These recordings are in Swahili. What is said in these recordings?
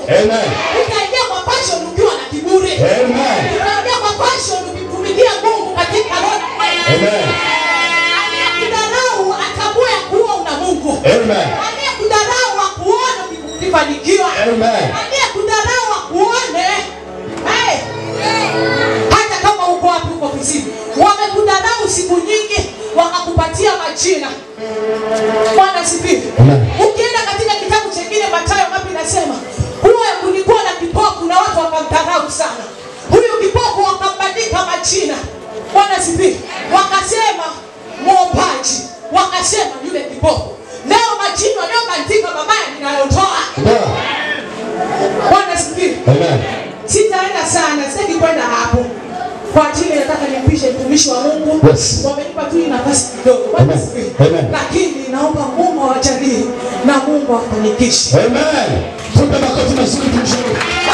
Amen. utaingia kwa passion ukiwa na kiburi Amen. utaingia kwa passion ukitumikia mungu katika roho na kweli Amen. aliyekudharau atambue ya kuwa una mungu Amen. aliyekudharau akuone ukifanikiwa Amen. aliyekudharau akuone hey, hata kama uko wapi uko ofisini wamekudharau siku nyingi wakakupatia majina bwana sifiwe Amen. ukienda katika kitabu chengine matayo ngapi nasema huyo kulikuwa na kipofu na watu wakamdharau sana huyu kipofu wakambandika majina bwana sifiwe wakasema mwombaji wakasema yule kipofu leo majina waliobandika mabaya ninayotoa Ndio. bwana sifiwe Amen. sitaenda sana sitaki kwenda hapo kwa ajili nataka nimpishe mtumishi wa mungu Yes. wamenipa tu hii nafasi kidogo Bwana Amen. asifiwe. Amen. lakini naomba mungu awajalie na mungu afanikishe Amen. Tupe makofi mazuri tumshukuru.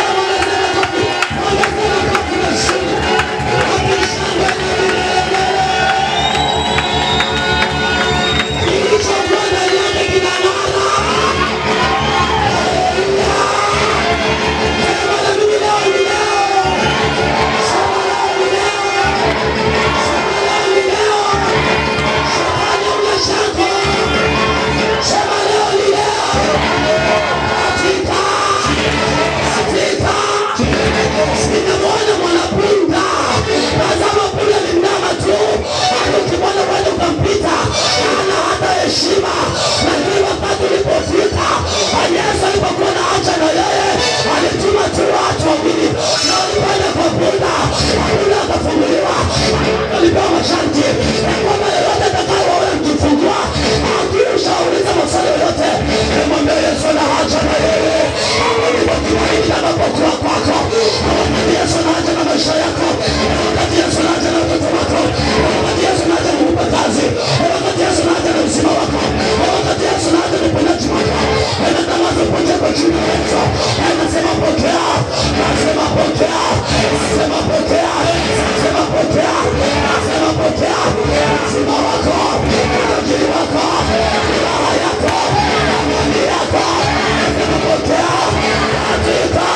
Nimemwona mwanapunda, tazama punda ni mnyama tu, hata ukimwona kwenda ukampita, hana hata heshima. Lakini wakati ulipofika, Yesu alipokuwa na haja na yeye, alituma tu watu wawili, na walipanda kwa punda, punda akafunguliwa, alipewa masharti ya kwamba yeyote atakayeona mkifungua, akisha uliza maswali yoyote, nimwambie Yesu ana haja na yeye, hapo ndipo tumaini linapokuwa kwako. Wakati Yesu anaja na maisha yako, wakati Yesu anaja na watoto wako, wakati Yesu anaja na kukupa kazi, wakati Yesu anaja na uzima wako, wakati Yesu anaja na uponyaji wako, anatangaza uponyaji kwa jina la Yesu. Anasema pokea, anasema pokea, anasema pokea, anasema pokea, anasema pokea uzima wako, utajiri wako, furaha yako, amani yako, anasema pokea katika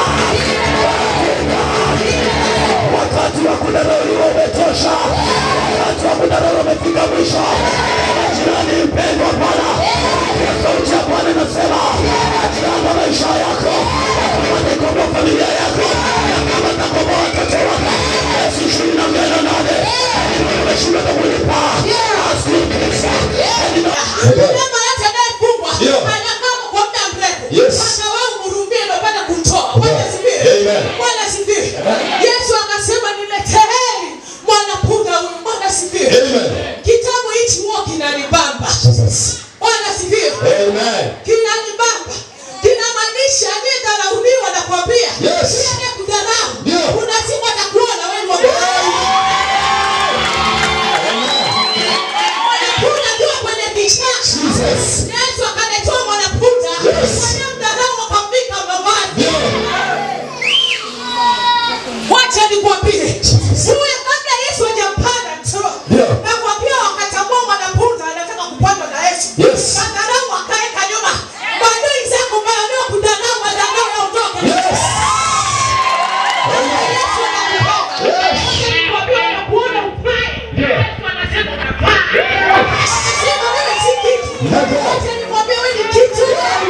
wakati wa kudharauliwa umetosha, wakati wa kudharauliwa umefika mwisho. Jirani mpendwa, Bwana, ya sauti ya Bwana inasema atiranga maisha yako, atakomboa familia yako, kama atakomboa watoto wako. Yesu ishirini na mbili na nane umeshindwa kulipa asikiliza Mnyama yote anayefungwa Ndio. anakaa kwa muda mrefu. Yes. Sasa wewe umhurumie ndio upate kumtoa. Bwana asifiwe. Amen. Bwana asifiwe. Yesu akasema nileteeni mwanapunda huyu. Bwana asifiwe. Amen. Kitabu hichi huwa kinanibamba. Jesus. Bwana asifiwe. Amen. Kinanibamba. Kinamaanisha aliyedharauliwa na kuambia. Yes. Yule anayekudharau. Ndio. Kuna siku atakuona wewe ni wa maana. Mwanapunda akiwa kwenye kichaa. Jesus. Yesu akaletewa mwanapunda Yes. waliomdharau wakamvika mavazi. Ndio. Wacha nikwambie, Jesus. huyu kabla Yesu hajampanda tu, Ndio. nakwambia wakatambua mwanapunda anataka kupandwa na Yesu. Yes. Madharau wakaeka nyuma. Maadui zako waliokudharau, madharau yaondoke. Yes. Yesu anakupenda. Wacha nikwambie, unapoona ufai, Yesu anasema unafaa. Anasema wewe si kitu. Ndio. Wacha nikwambie, wewe ni kitu.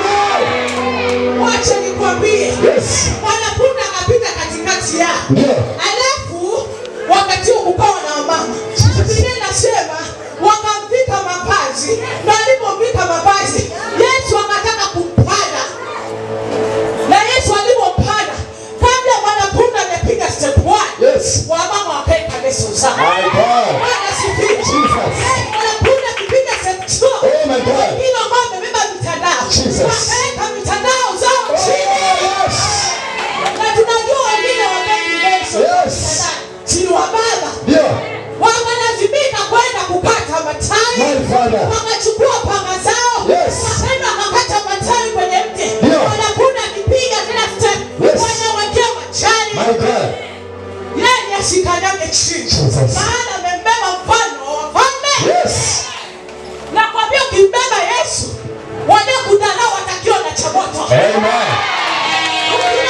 Wacha nikwambie, Yes. mwanapunda akapita katikati yao. Ndio. Alafu wakati huu kukawa na wamama. Biblia inasema wakamvika mavazi, na alipomvika mavazi, Yesu akataka kumpanda. Na Yesu alipompanda, kabla mwanapunda amepiga step one, Yes. wamama wakaeka leso zao. My God. Bwana asifiwe. Jesus. Eh, Mwanapunda akipiga step two, Oh my God. wengine ambao wamebeba mitandao Jesus. wakaeka mitandao zao chini Yes. na tunajua wengine wapendi leso Yes. si wa baba Ndio. wakalazimika kwenda kukata matawi My Father. wakachukua panga zao Yes. wakaenda wakakata matawi kwenye mti Ndio. wanakuna akipiga kila step Yes. wanawekea majani My God. yeye asikanyage chini Jesus. maana amembeba mfano wa wafalme Yes. na kwambia ukimbeba yesu waliokudharau watakiwa na cha moto Amen. Ukibeba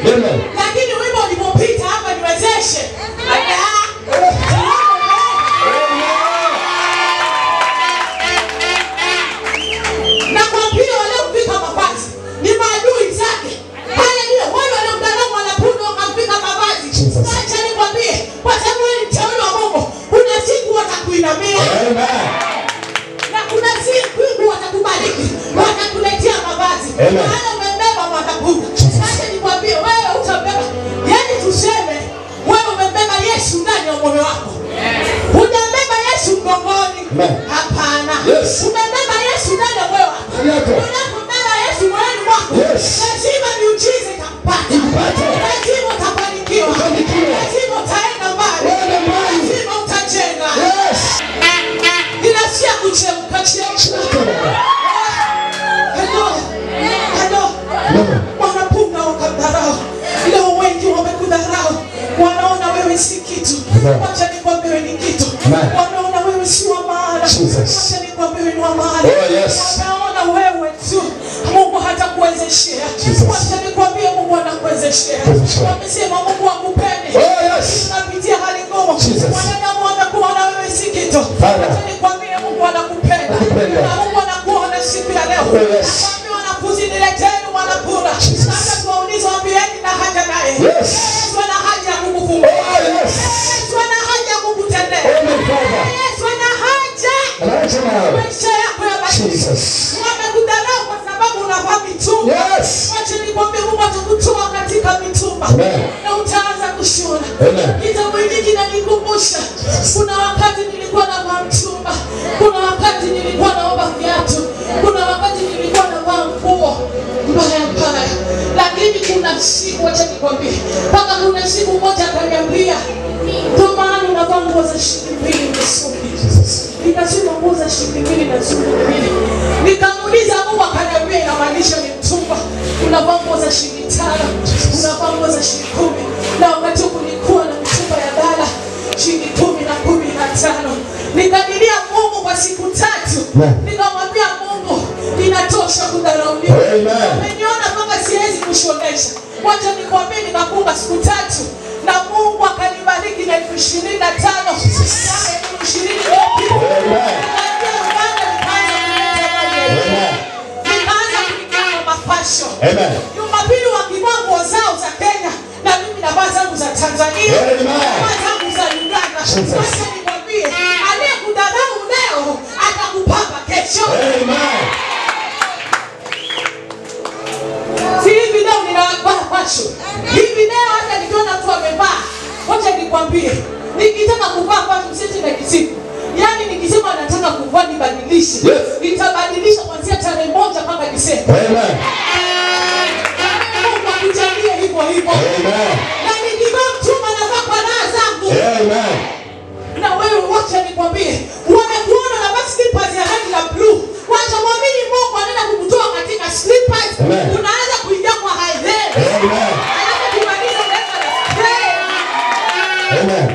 Amen. lakini wimbo ulipopita hapa niwezeshe Ada. nakwambia waliomvika mavazi ni maadui zake haleluya wale waliomdharau mwanapunda wakamvika mavazi Jesus. acha nikwambie kwa sababu wewe ni mteule wa mungu kuna siku watakuinamia Amen. na kuna siku watakubariki watakuletea mavazi Amen. maana umembeba mwanafunzi acha nikwambie wewe utambeba yani tuseme wewe umembeba yesu ndani ya moyo wako hujambeba yesu mgongoni Amen. hapana Yes. umembeba yesu ndani ya moyo wako Ndani yako. unapombeba yesu moyoni mwako Yes. lazima miujiza itakupata Ikupate. lazima utafanikiwa Ufanikiwe. lazima utaenda mbali Uende mbali. lazima utajenga Yes. ninasikia kuchemka chemka Hello. Hello. Amen. wanapunga wakamdharau leo wengi wamekudharau wanaona wewe si kitu Amen. wacha nikwambie wewe ni kitu Amen. wanaona wewe si wa maana Jesus. wacha nikwambie wewe ni wa maana Oh, yes. wanaona wewe tu mungu hatakuwezeshea Jesus. wacha nikwambie mungu anakuwezeshea Kuwezeshea. wamesema mungu akupende Oh, yes. unapitia hali ngumu Jesus. wanadamu wamekuona wewe si kitu Father. wacha nikwambie mungu anakupenda Anakupenda. na mungu anakuona siku ya leo Oh, yes. Nakwambia wanafunzi nileteni mwanapunda Jesus. hata tuwaulize waambieni na haja naye Yes. yesu ana haja ya kukufungua Oh, yes. yesu ana haja ya kukutendea Amen, Father. yesu ana haja Acha nawe. maisha yako ya maisha Jesus. wamekudharau kwa sababu unavaa mitumba Yes. wacha nikwambie mungu atakutoa katika mitumba Amen. na utaanza kushona Amen. kitabu hiki kinanikumbusha kuna wakati nilikuwa navaa mtumba kuna wakati nilikuwa naomba viatu kuna wakati nilikuwa navaa nguo mbaya mbaya lakini kuna siku wacha nikwambie mpaka kuna siku moja akaniambia ndio maana unavaa nguo za shilingi mbili misuki Jesus. nikasema nguo za shilingi mbili na shilingi mbili nikamuuliza mungu akaniambia inamaanisha ni mtumba unavaa nguo za shilingi tano unavaa nguo za shilingi kumi na wakati huu kulikuwa na mitumba ya dala shilingi kumi na kumi na tano nikadilia mungu kwa siku tatu Amen. nikamwambia mungu inatosha kudharauliwa Amen. umeniona mpaka siwezi kushonesha wacha nikwambie nikafunga siku tatu na mungu akanibariki na elfu ishirini na tano Yaani elfu ishirini iliyopita. Amen. Nikaingia Uganda, nikaanza kuleta mali ya Yesu. Amen. nikaanza kuingia kwa mafasho Amen. jumapili wakivaa nguo zao za kenya na mimi navaa zangu za tanzania Amen. navaa zangu za uganda Jesus. wacha nikwambie aliyekudharau leo atakupamba kesho Amen. si hivi leo ninavaa fashion hivi leo hata nikiona mtu amevaa wacha nikwambie nikitaka kuvaa fashion sisi na kisiku yaani nikisema nataka kuvaa nibadilishe Yes. nitabadilisha kuanzia tarehe moja mpaka disemba Amen. mungu akujalie hivyo hivyo Amen. na nikivaa mchuma navaa kwa raha zangu Amen. na wewe wacha nikwambie wamekuona na basi slippers ya rangi ya blue wacha mwamini mungu anaenda kukutoa katika slippers Amen. unaanza kuingia kwa high heels Amen. alafu kumaliza unaweka na spray. Amen.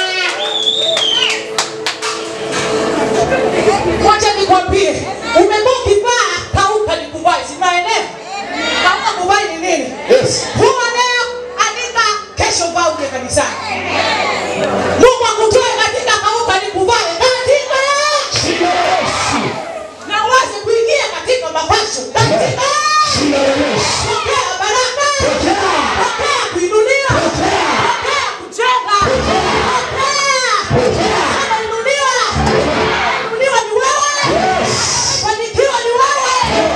wacha nikwambie umekuwa ukivaa kauka ni kuvai sinaelewa kauka kuvai ni nini Yes. huwa leo andika kesho vaa uje kanisani mungu akutoe katika kauka ni kuvai katika Jina la Yesu. na uweze kuingia katika mapasho katika Jina la Yesu. pokea baraka Pokea. pokea kuinuliwa Pokea. pokea kujenga pokea Pokea. kama inuliwa inuliwa ni wewe Yes. fanikiwa ni wewe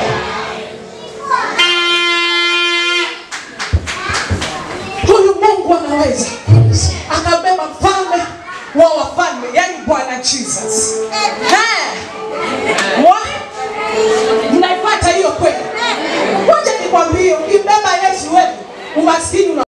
huyu mungu anaweza Yes. akabeba mfalme wa wafalme yani bwana jesus